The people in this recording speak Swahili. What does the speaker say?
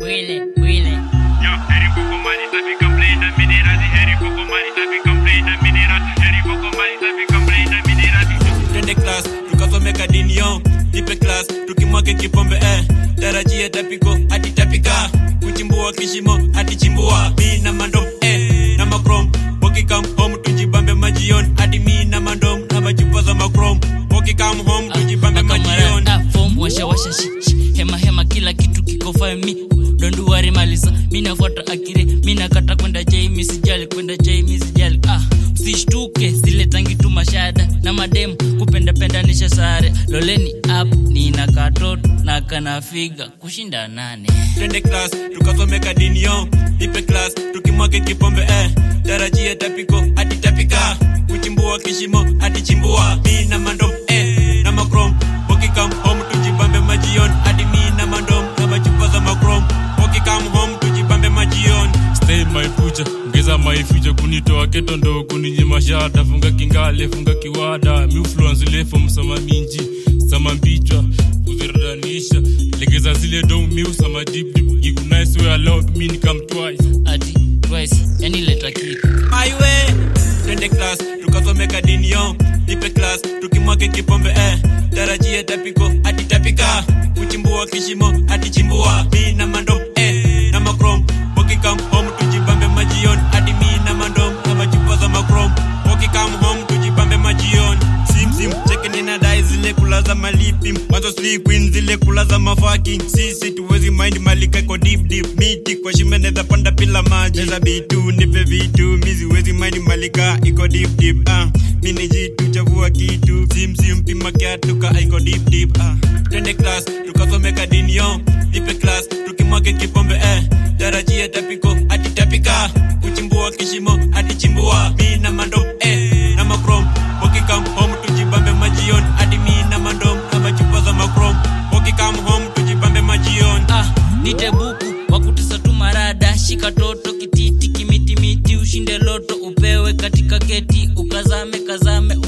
Wile, wile. Yo, Harry Coco Mali, ça fait comme plein de minérales. Harry Coco Mali, ça fait comme plein de minérales. Harry Coco Mali, ça fait comme plein de minérales. twende class tukasomeka dini yo ipe class tukimwake kipombe eh. tarajia tapiko hadi tapika kuchimbua kishimo hadi chimbua mi na mandom eh. na makrom wakikam home tujibambe majion hadi mi na mandom na machupa za makrom wakikam home tujibambe majion Makamara, form, washa washa shi, shi. hema hema kila kitu kiko fine mi donduwari maliza mi nafuata akire mi nakata kwenda jai mi sijali kwenda jai mi sijali ah usishtuke zile tangi tu mashada na mademu kupendapendanisha sare loleni up nina katoto na kanafiga kushinda nane twende class tukasomeka dini yo ipe class tukimwake kipombe eh. tarajia tapiko hadi tapika kuchimbua kishimo hadi chimbua mi na mandom eh. na makrom wakikam home tujibambe majion hadi mi na mandom na machupa za makrom wakikam home tujibambe majion stay my future ngeza my future kunitoa keto ndo kuninyima shada funga kingale funga kiwada miufluence lefo msama minji sama mbichwa kuziradanisha legeza zile dong miusama deep deep gigunice we allowed me nikam twice ati twice yani leta kitu my way twende class tukasomeka dini yo ipe class tukimwake kipombe eh. tarajia tapiko hadi tapika kuchimbua kishimo hadi chimbua mi na mandom eh. na makrom wakikam home tujibambe majion hadi mi na mandom na machupa za makrom wakikam home tujibambe majion simsim cheke nina dai zile kula za malipi mwanzo sleep queen zile kula za mafaki sisi tuwezi mind malika kwa deep deep miti kwa shime neza panda bila maji neza bitu nipe vitu mizi wezi mind malika iko deep deep ah mini jitu chavua kitu simsim pima kiatuka iko deep deep ah twende class tukasomeka dini yo ipe class tukimwake kipombe eh tarajia tapiko hadi tapika kuchimbua kishimo hadi chimbua mi na mandom eh na makrom wakikam home tujibambe majion hadi mi na mandom na machupa za makrom wakikam home tujibambe majion ah nite buku wakutisa tu marada shika toto kititi kimitimiti ushinde loto upewe katika keti ukazame kazame